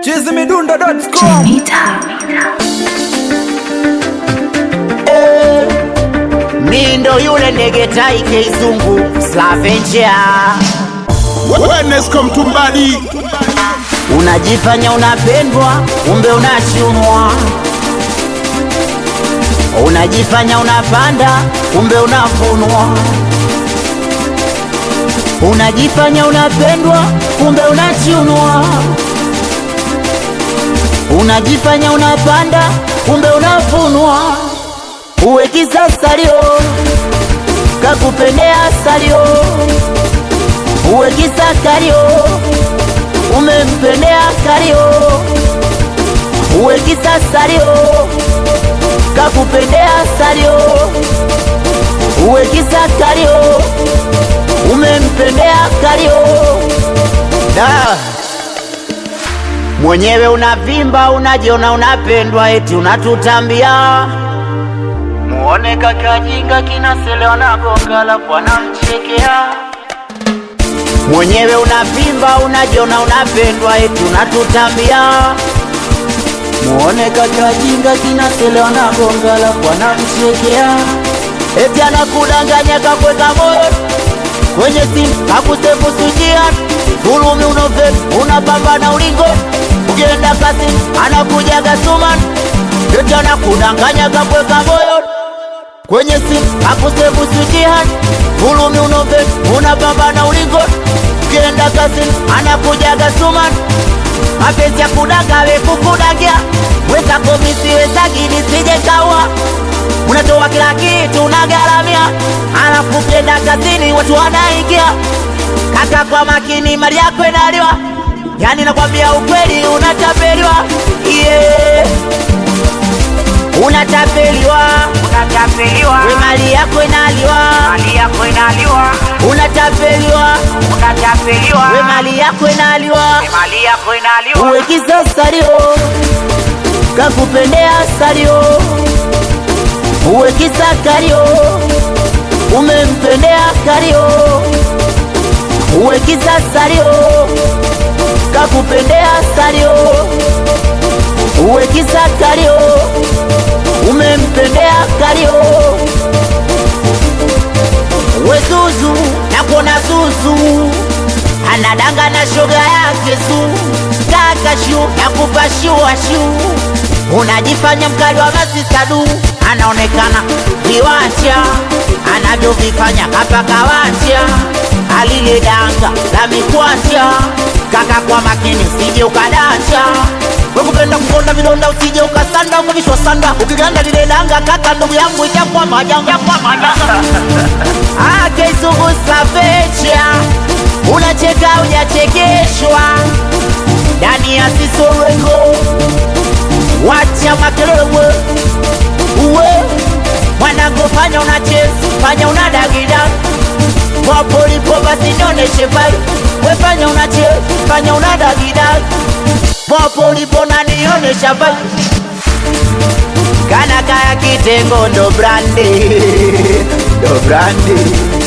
chizimidundo.com Mi ndo yule ndege tai keizungu Slavengia, Wellness Mtumbadi, unajifanya unapendwa, kumbe unachunwa. Unajifanya unapanda, kumbe unavunwa. Unajifanya unapendwa, kumbe unachunwa. Unajifanya unapanda, kumbe unavunwa. Uwe kisasalio, kakupendea salio. Uwe kisakario, umempendea kario. Uwe kisasalio, kakupendea salio. Uwe kisakario, umempendea kario. Da. Mwenyewe unavimba, unajiona unapendwa, eti unatutambia Muone kaka jinga kinaselewa na gonga lafu anamchekea Mwenyewe unavimba unajiona unapendwa eti unatutambia Muone kaka jinga kinaselewa na gonga lafu anamchekea Eti anakudanganya kakweka moyo kwenye simu kakusefu sujia Fulumi unovet unapambana ulingo Ukienda kasi anakuja gasuman Eti anakudanganya kakweka moyo kwenye simu akusevu sujihani fulumi unove unapambana ulingo ukienda kazini anakujaga suman mapenzi ya kudaga we kukudagia weza komisi wezagini sije kawa unatoa kila kitu unagaramia alafu ukienda kazini watu wanaingia kaka kwa makini mali yako inaliwa yani nakwambia ukweli unatapeliwa yeah. Unatapeliwa, unatapeliwa, we mali yako inaliwa, mali yako inaliwa. Unatapeliwa, unatapeliwa, we mali yako inaliwa, we mali yako inaliwa. Uwe kisasalio, kakupendea salio, uwe kisakario, umempendea kario, uwe kisasalio, kakupendea salio, uwe kisakario umempendea kario we Zuzu nakuona Zuzu anadanga na shoga yake Zu kaka shu nakupa shua shu unajifanya mkali wa masisadu anaonekana viwanja anavyovifanya kapaka wacha alile danga la mikwanja kaka kwa makini sije ukadacha wekupenda kukonda vidonda usije ukasanda ukavishwa sanda ukiganda lile danga kaka ndugu yangu itakuwa majanga akeizungu savecha unacheka ujachekeshwa ndani ya sisorengo wacha makelele uwe mwanangu fanya unacheza fanya unadagida popolipo basi nioneshe vai wefanya unacheza fanya unadagida popolipo na nionesha vai kana kaya kitengo ndo brandi ndo brandi